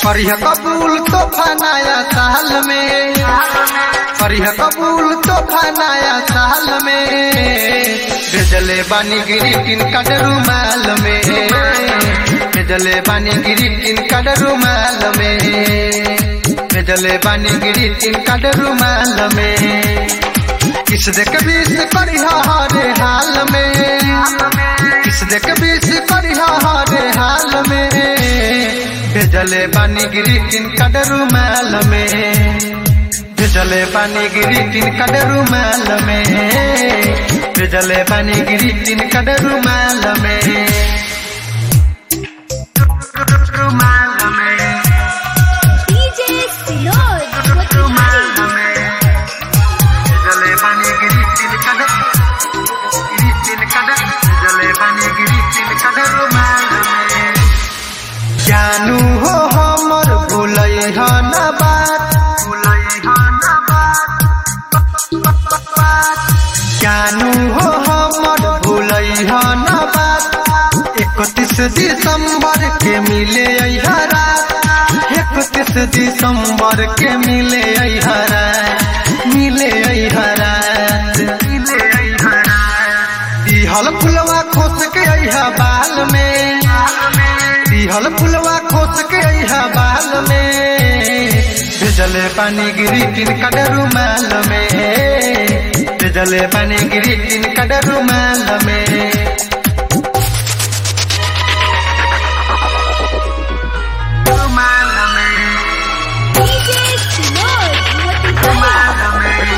करिह कबूल तोहफा नया साल में करिह कबूल तोहफा नया साल में भेजले बानी ग्रीटिंग कार्ड रुमाल में भेजले बानी ग्रीटिंग कार्ड रुमाल में भेजले बानी ग्रीटिंग कार्ड रुमाल में किस देख बीस करिहा हरे हाल में किस देख बीस करिहा हरे हाल में भेजले बानी ग्रीटिंग कार्ड रुमाल में भेजले बानी ग्रीटिंग कार्ड रुमाल में भेजले बानी ग्रीटिंग कार्ड रुमाल में रुमाल में DJ Sinod, Motihari. जले बानी गिरी तिल कद गिरी तिल कद जले बानी गिरी तिल कद रुमाल में जानू हो हमर भूलै ह न बात भूलै ह न बात जानू हो हमर भूलै ह न बात इकतीस दिसंबर के मिले अइहा रात इकतीस दिसंबर के मिले अइहा रात मिले अइहा रात मिले अइहा रात दिहल फुलवा खोस के अइहा बाल में दिहल फुलवा खोस के अइहा बाल में भेजले पानी गिरी तीन कड रुमाल में भेजले पानी गिरी तीन कड रुमाल में रुमाल में DJ Sinod, Motihari.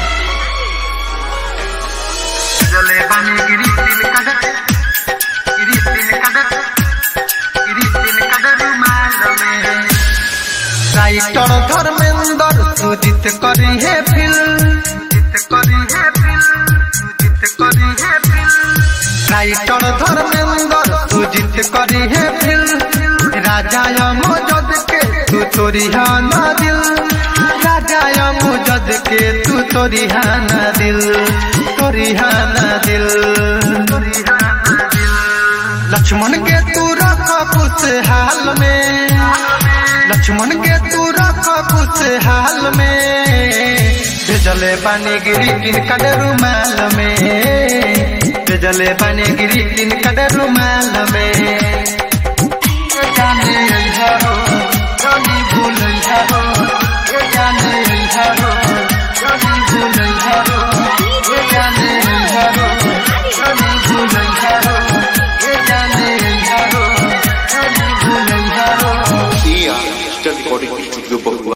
जले बानी गिरी तिल कदर गिरी तिल कदर गिरी तिल कदर रुमाल में राइटर धर्मेंद्र सुजित करी है फिल सुजित करी है फिल सुजित करी है फिल राइटर धर्मेंद्र सुजित करी है फिल राजा मजद के तू तोरी ना दिल राजा मजद के तू तोरी ना दिल तोरी ना दिल लक्ष्मण के तू रख कुछ हाल में लक्ष्मण के तू रख कुछ हाल में भेजले पानी गिरी तीन कड रुमाल में भेजले पानी गिरी तीन कड रुमाल में जाने अइहा हो जानी भूल अइहा हो ए जाने अइहा हो जानी भूल अइहा हो ए जाने अइहा हो जानी भूल अइहा हो ए जाने अइहा हो जानी भूल अइहा हो Dia, Digital Recording Studio Bahua.